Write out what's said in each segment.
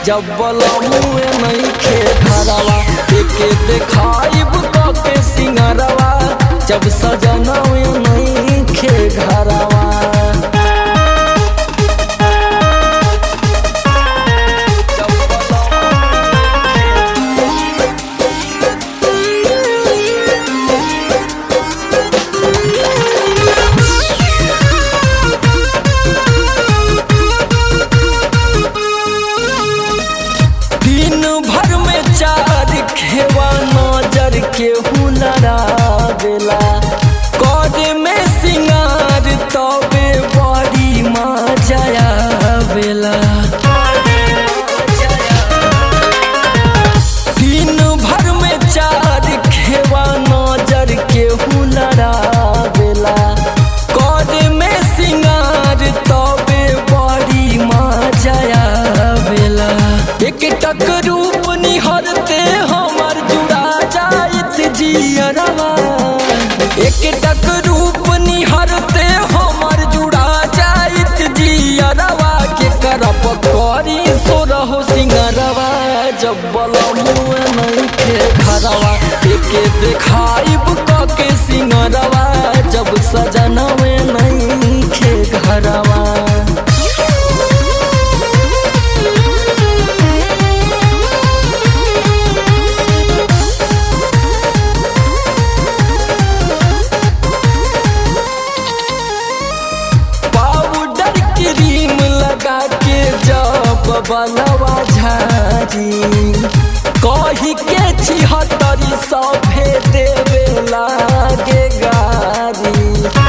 जब बलमुए नहीं खे घरवा एके देखाइब के सिंगरवा जब सजनवे नहीं खे घरवा जब दिन भर में चार खेवा नजर के हुनरा बेला कद में सिंगार तबे बड़ी मजाया बेला दिन भर में चार खेवा नजर के हुनरा बेला कद में सिंगार तबे बड़ी मजाया बेला एक टक रूप निहरते हमर जुड़ा जाइत जियरवा एक टक रूप निहरते हमर जुड़ा जाइत जियरवा के करप करी सोरहो सिंगरवा जब बलमुए नहीं खे घरवा एके देखाइब के सिंगरवा जब सजनवे नहीं खे घरवा पाउडर क्रीम लगा के जब बलवा झारी कही के छिहत्तरी सौ भे देवे लागे गारी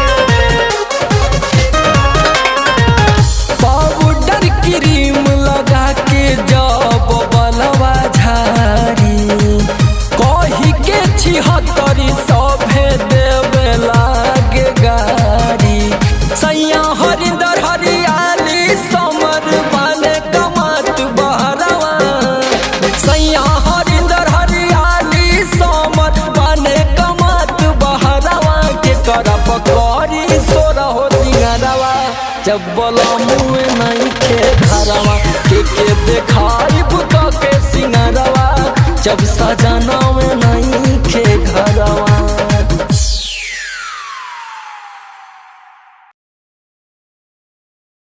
पाउडर क्रीम लगा के जब बलवा झारी कही के छिहत्तरी सौ भे देवे लागे गारी सैया हरिंदर हरियाली समर बने कमत बहरवा सैया हरिंदर हरियाली समर बने कमत बहरवा के करप करी सोरहो सिंगरवा जब बलमुए नहीं खे घरवा के के देखाइब के सिंगरवा जब सजनवे